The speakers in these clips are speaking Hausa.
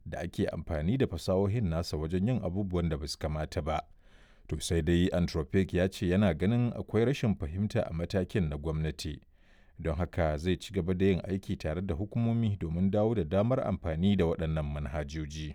da ake amfani da fasahohin nasa wajen yin abubuwan da ba su kamata ba. To sai dai Anthropic ya ce yana ganin akwai rashin fahimta a matakin na gwamnati. Don haka zai ci gaba da yin aiki tare da hukumomi domin dawo da damar amfani da waɗannan manhajoji.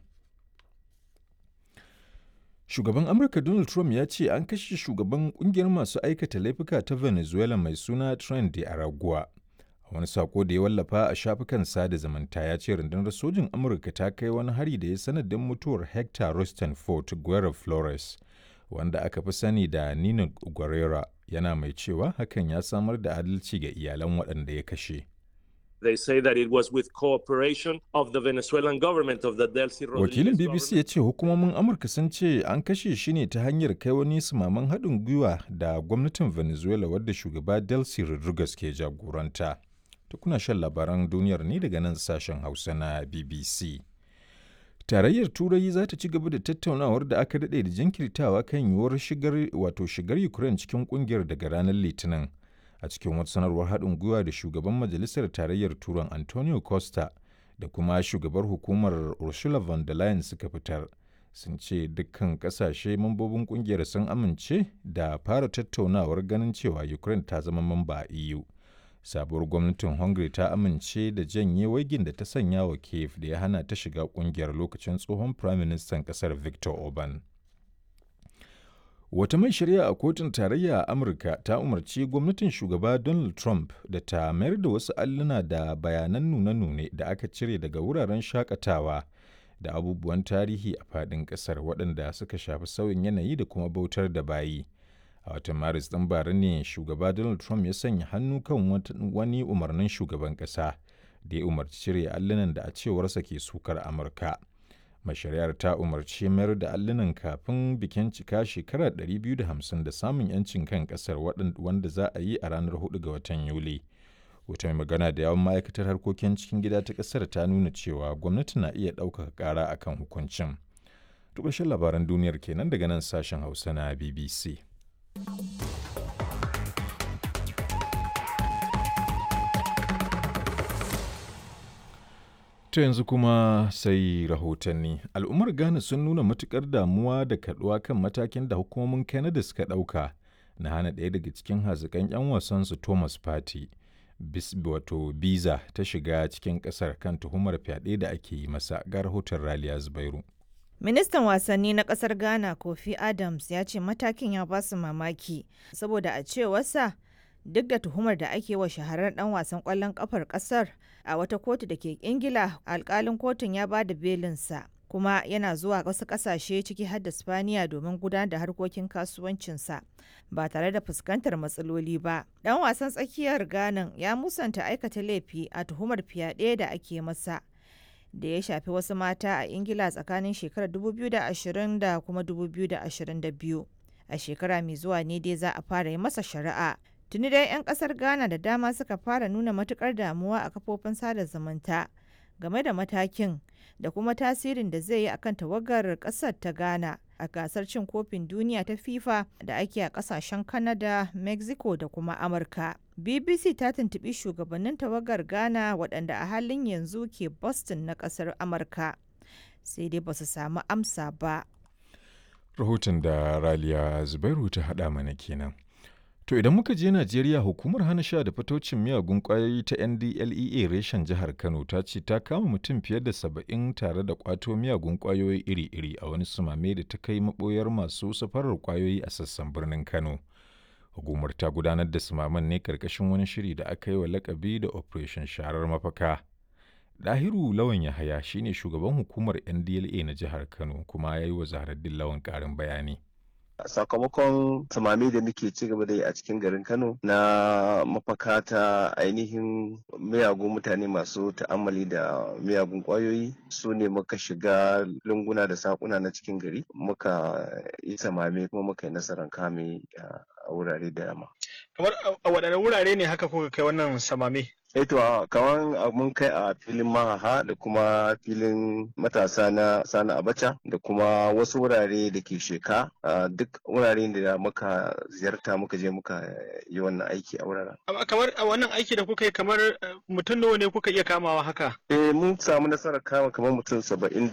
Shugaban Amurka Donald Trump ya ce an kashe shugaban kungiyar masu aikata laifuka ta Venezuela mai suna Tren de Aragua. A wani sako da ya wallafa a shafukan sada zumunta ya ce rundunar sojin Amurka ta kai wani hari da ya sanadin mutuwar Hector Rostenfort Guerra Flores, wanda aka fi sani da Nino Guerrera, yana mai cewa hakan ya samar da adalci ga iyalan waɗanda ya kashe. They say that it was with cooperation of the Venezuelan government of the Delcy Rodriguez Wakilin BBC ya ce hukumomin Amurka sun ce an kashe shi ne ta hanyar kai wani sumaman haɗin gwiwa da gwamnatin Venezuela wadda shugaba Delcy Rodriguez ke jagoranta. Ta kuna shan labaran duniyar ne daga nan sashen Hausa na BBC. Tarayyar Turai za ta ci gaba da tattaunawar da aka daɗe da jinkirtawa kan yiwuwar shigar wato shigar Ukraine cikin ƙungiyar daga ranar Litinin. a cikin wata sanarwar haɗin gwiwa da shugaban majalisar tarayyar turan antonio costa da kuma shugabar hukumar ursula von der leyen suka fitar sun ce dukkan ƙasashe mambobin ƙungiyar sun amince da fara tattaunawar ganin cewa ukraine ta zama mamba a eu sabuwar gwamnatin hungary ta amince da janye waigin da ta sanya wa kiev da ya hana ta shiga ƙungiyar lokacin tsohon firaministan ƙasar victor orban Wata mai shari'a a kotun tarayya a Amurka ta umarci gwamnatin shugaba Donald Trump da ta mayar da wasu alluna da bayanan nune-nune da aka cire daga wuraren shakatawa da abubuwan tarihi a faɗin ƙasar waɗanda suka shafi sauyin yanayi da kuma bautar da bayi. A watan Maris ɗin bara ne shugaba Donald Trump ya sanya hannu kan wani umarnin shugaban ƙasa da ya umarci cire allunan da a cewarsa ke sukar Amurka. mashari'ar ta umarci mayar da allunan kafin bikin cika shekara 250 da samun 'yancin kan kasar wanda za a yi a ranar 4 ga watan yuli wata mai magana da yawan ma'aikatar harkokin cikin gida ta kasar ta nuna cewa gwamnati na iya ɗaukaka ƙara akan hukuncin ƙarshen labaran duniyar kenan daga nan sashen hausa na bbc To yanzu kuma sai rahotanni. Al'ummar Ghana sun nuna matukar damuwa da kaduwa kan matakin da hukumomin Canada suka ɗauka na hana ɗaya daga cikin hazikan 'yan wasansu Thomas Party, wato biza ta shiga cikin ƙasar kan tuhumar fyaɗe da ake yi masa ga rahoton Raliya Zubairu. Ministan wasanni na kasar Ghana Kofi Adams ya ce matakin ya ba su mamaki saboda a cewarsa duk da tuhumar da ake wa shaharar dan wasan kwallon kafar kasar a wata kotu da ke ingila alkalin kotun ya ba da belinsa kuma yana zuwa wasu kasashe ciki har da spaniya domin gudanar da harkokin kasuwancinsa ba tare da fuskantar matsaloli ba dan wasan tsakiyar ghana ya musanta aikata laifi a tuhumar fyaɗe da ake masa da ya shafi wasu mata a ingila tsakanin shekarar 2020 da kuma 2022 a shekara mai zuwa ne dai za a fara yi masa shari'a tuni dai 'yan kasar ghana da dama suka fara nuna matukar damuwa a kafofin sada zumunta game da matakin da kuma tasirin da zai yi akan tawagar kasar ta ghana a gasar cin kofin duniya ta fifa da ake a kasashen canada mexico da kuma amurka bbc ta tuntubi shugabannin tawagar ghana waɗanda a halin yanzu ke boston na kasar amurka sai dai ba su samu amsa ba Rahoton da Raliya Zubairu ta haɗa mana kenan. To idan muka je Najeriya hukumar hana sha da fatocin miyagun ƙwayoyi ta NDLEA reshen jihar Kano ta ce ta kama mutum fiye da saba'in tare da ƙwato miyagun ƙwayoyi iri-iri a wani sumame da ta kai maɓoyar masu safarar ƙwayoyi a sassan birnin Kano. Hukumar ta gudanar da sumaman ne karkashin wani shiri da aka yi wa lakabi da Operation Sharar Mafaka. Dahiru Lawan Yahaya shine shugaban hukumar NDLA na jihar Kano kuma ya yi wa Zaharaddin Lawan ƙarin bayani. sakamakon samami da muke ci gaba da yi a cikin garin kano na mafaka ta ainihin miyagun mutane masu ta'ammali da miyagun kwayoyi su ne muka shiga lunguna da sakuna na cikin gari muka yi samame kuma muka yi nasarar kame a wurare da yamma kamar a waɗanne wurare ne haka kuka kai wannan samame Eto kamar mun kai a filin mahaha da kuma filin matasa na sani abacha da kuma wasu wurare da ke sheka duk wurare da muka ziyarta muka je muka yi wannan aiki a wuraren. kamar a wannan aiki da kuka yi kamar mutum nawa ne kuka iya kamawa haka? Eh mun samu nasarar kama kamar mutum saba'in